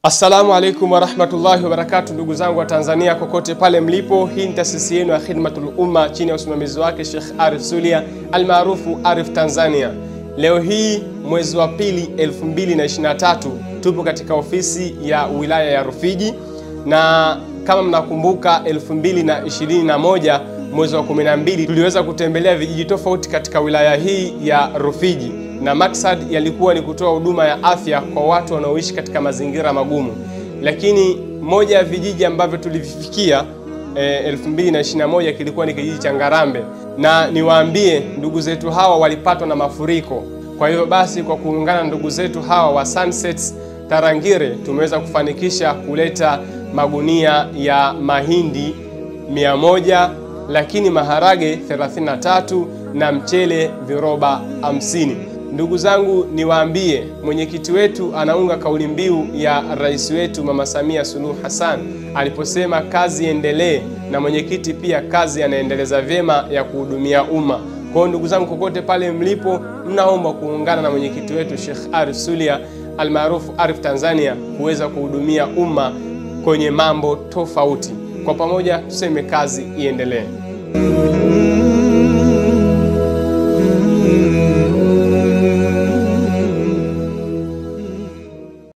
Assalamu alaikum warahmatullahi wabarakatu, ndugu zangu wa Tanzania kokote pale mlipo. Hii ni taasisi yenu ya Khidmatul Umma chini ya usimamizi wake Sheikh Arif Sulia almaarufu Arif Tanzania. Leo hii mwezi wa pili 2023 tupo katika ofisi ya wilaya ya Rufiji, na kama mnakumbuka 2021 mwezi wa 12 tuliweza kutembelea vijiji tofauti katika wilaya hii ya Rufiji na maksad yalikuwa ni kutoa huduma ya afya kwa watu wanaoishi katika mazingira magumu. Lakini moja ya vijiji ambavyo tulivifikia e, 2021 kilikuwa ni kijiji cha Ngarambe, na niwaambie ndugu zetu hawa walipatwa na mafuriko. Kwa hivyo basi, kwa kuungana na ndugu zetu hawa wa Sunsets Tarangire tumeweza kufanikisha kuleta magunia ya mahindi 100 lakini maharage 33 na mchele viroba 50. Ndugu zangu, niwaambie mwenyekiti wetu anaunga kauli mbiu ya rais wetu Mama Samia Suluhu Hassan aliposema kazi endelee, na mwenyekiti pia kazi anaendeleza vyema ya kuhudumia umma. Kwa hiyo ndugu zangu, kokote pale mlipo, mnaomba kuungana na mwenyekiti wetu Sheikh Arif Sulia almaarufu Arif Tanzania kuweza kuhudumia umma kwenye mambo tofauti. Kwa pamoja tuseme kazi iendelee.